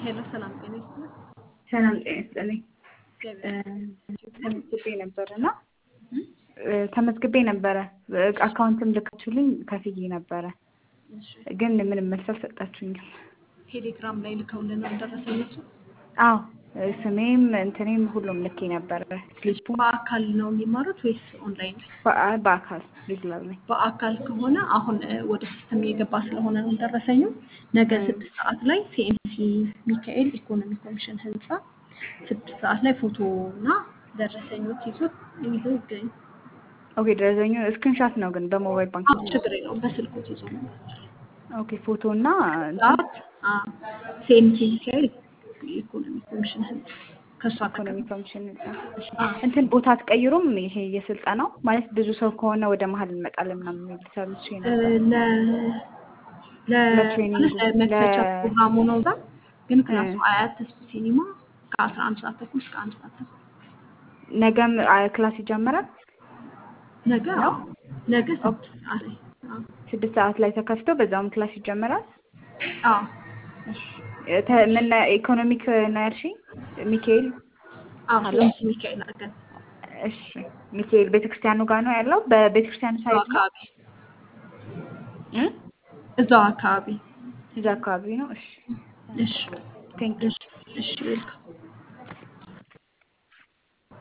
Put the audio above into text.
ሄሎ ሰላም ጤና ይስጥልኝ። ሰላም ጤና ይስጥልኝ። እግዚአብሔር ተመዝግቤ ነበር እና ተመዝግቤ ነበረ አካውንትም ልካችሁልኝ ከፍዬ ነበረ፣ እሺ፣ ግን ምንም መልስ አልሰጣችሁኝም። ቴሌግራም ላይ ልከውልን ነው ደረሰኝ እሱ። አዎ ስሜም እንትኔም ሁሉም ልኬ ነበረ። ስሊፑ በአካል ነው የሚማሩት ወይስ ኦንላይን? በአ- በአካል ሬጉላር ላይ በአካል ከሆነ አሁን እ፣ ወደ ሲስተም የገባ ስለሆነ ነው ደረሰኙ። ነገ ስድስት ሰዓት ላይ ሲኤምሲ ሚካኤል ኢኮኖሚ ኮሚሽን ህንፃ ስድስት ሰዓት ላይ ፎቶ እና ደረሰኞች ይዞ ይዞ ይገኙ። ኦኬ። ደረሰኙ ስክሪንሻት ነው ግን በሞባይል ባንክ አዎ ችግር የለውም። በስልኮት ይዞ ነው ኦኬ። ፎቶ እና ሰዓት ሲኤምሲ ሚካኤል ኢኮኖሚ ኮሚሽን ህንፃ ከእሱ አጠገብ ኢኮኖሚ ኮሚሽን ህንጻ። እሺ። አዎ። እንትን ቦታ አትቀይሩም? ይሄ የስልጠናው ማለት ብዙ ሰው ከሆነ ወደ መሀል እንመጣለን ምናምን የሚል ሰምቼ እ፣ ነበር። ለ ለ ለትሬኒንጉ፣ ማለት ለመክፈቻ ለ- ፕሮግራሙ ነው እዛ ግን ክላሱ እ። አያት ተስፉ ሲኒማ ከአስራ አንድ ሰዓት ተኩል እስከ አንድ ሰዓት ተኩል ነገም አ- ክላስ ይጀምራል። ነገ ነው? አዎ ነገ ስድስት ሰዓት ላይ አዎ ስድስት ሰዓት ላይ ተከፍቶ በዛውም ክላስ ይጀምራል። አዎ እሺ። ተ- ምን ኢኮኖሚክ ነው ያልሽኝ? ሚካኤል አዎ አሎ? ሲኤምሲ ሚካኤል አድርገን እሺ። ሚካኤል ቤተክርስቲያኑ ጋር ነው ያለው። በቤተክርስቲያኑ እዛው ሳይት ነው አካባቢ እ? እዛው አካባቢ እዛ አካባቢ ነው። እሺ። እሺ ቴንክ እሺ እሺ ዌልካም